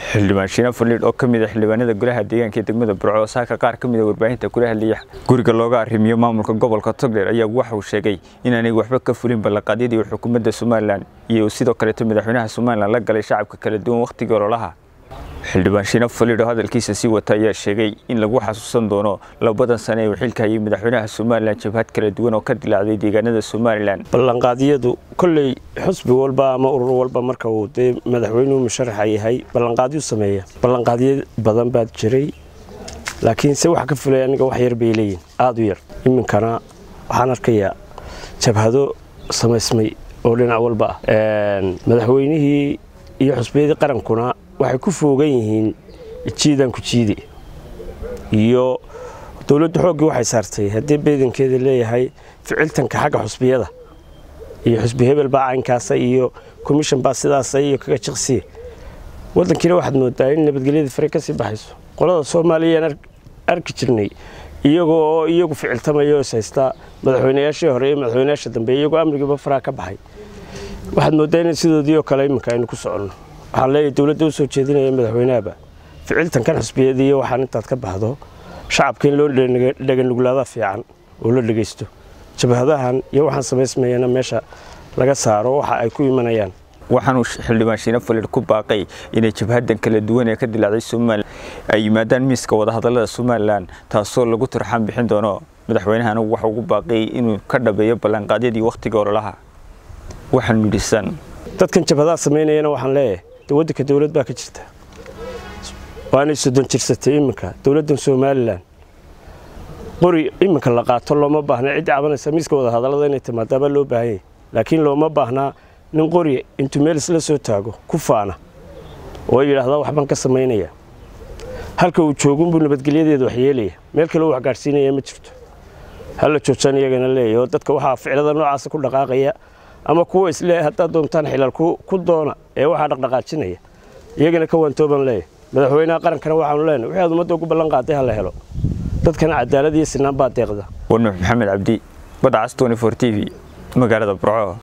xildhibaan shiina faliidh oo ka mid a xildhibaanada golaha deegaanka ee degmada burco saaka qaar ka mid a warbaahinta kula hadlaya guriga looga arrimiyo maamulka gobolka togdheer ayaa waxa uu sheegay inaanay waxba ka fulin ballanqaadyadii xukuumadda somalilan iyo sidoo kaleeto madaxweynaha somalilan la galay shacabka kala duwan wakhtigii ololaha xildhibaan shiina faliidh oo hadalkiisa sii wata ayaa sheegay in lagu xasuusan doono labadan sane ee uu xilka hayay madaxweynaha somalilan jabhad kala duwan oo ka dilaacday deegaanada somalilan ballanqaadyadu kolley xusbi walba ama urur walba marka uu dee madaxweynuhu musharaxa yahay ballanqaadyu sameeya ballanqaadyo badan baad jiray laakiin se wax ka fulay aniga wax yar bay leeyihin aada u yar iminkana waxaan arkayaa jabhado samaysmay oo dhinac walba ah madaxweynihii iyo xusbiyadii qarankuna waxay ku foogan yihiin jiidan ku jiidi iyo dowladdu xooggii waxay saartay haddii beedankeeda leeyahay ficiltanka xagga xusbiyada iyo xusbi hebel baa caynkaasa iyo commission baa sidaasa iyo kaga jiqsiye waddankiina waxaad moodaa in nabadgelyadii fare ka sii baxayso qolada soomaaliyaan arki jirnay iyagoo oo iyagu ficiltamaya oo is haystaa madaxweynayaashii hore iyo madaxweynayaasha dambe iyagoo amnigiiba faraha ka baxay waxaad moodaa in sidoodii oo kale iminka aynu ku soconno waxaan leeyahay dowladda u soo jeedinaya madaxweynahaba ficiltankan xusbiyadii iyo waxaan intaad ka baxdo shacabka in loo dhaganuglaada fiican oo la dhegaysto jabhadahan iyo waxaan samaysmayana meesha laga saaro waxa ay ku imanayaan waxaanuu xildhibaan shiina faliidh ku baaqay inay jabhadan kala duwan ee ka dilaacday somalilan ay yimaadaan miiska wadahadallada somalilan taasoo lagu turxaan bixin doono madaxweynahana waxa ugu baaqay inuu ka dhabeeyo ballanqaadyadii wakhtiga ololaha waxaan midhisan dadkan jabhadaha samaynayana waxaan leeyahay de waddanka dowlad baa ka jirta waanay soddon jirsatay iminka dowladdan somalilan qori iminka la qaato looma baahna ciddii cabanaysa miiska wadahadallada inay timaadaabaa loo baahanyay laakiin looma baahnaa nin qori intuu meel isla soo taago ku faana oo yidhaahdaa waxbaan ka samaynaya halka uu joogunbuu nabadgelyadeeda waxyeelaya meel kale u waxgaadhsiinaya ma jirto hala joojaan iyagana leeyahy oo dadka waxaa ficilada noocaasa ku dhaqaaqaya ama kuwa isle haddaad doontaan xilal ku doona ee waxaa dhaqdhaqaajinaya iyagana ka waantooban leeyahy madaxweynaha qarankana waxaanu leenahy wixii aad ummadda ugu ballan qaaday ha la helo dadkana cadaalad iyo sinaan baa deeqda warnuux maxamed cabdi badcas t v magaalada burco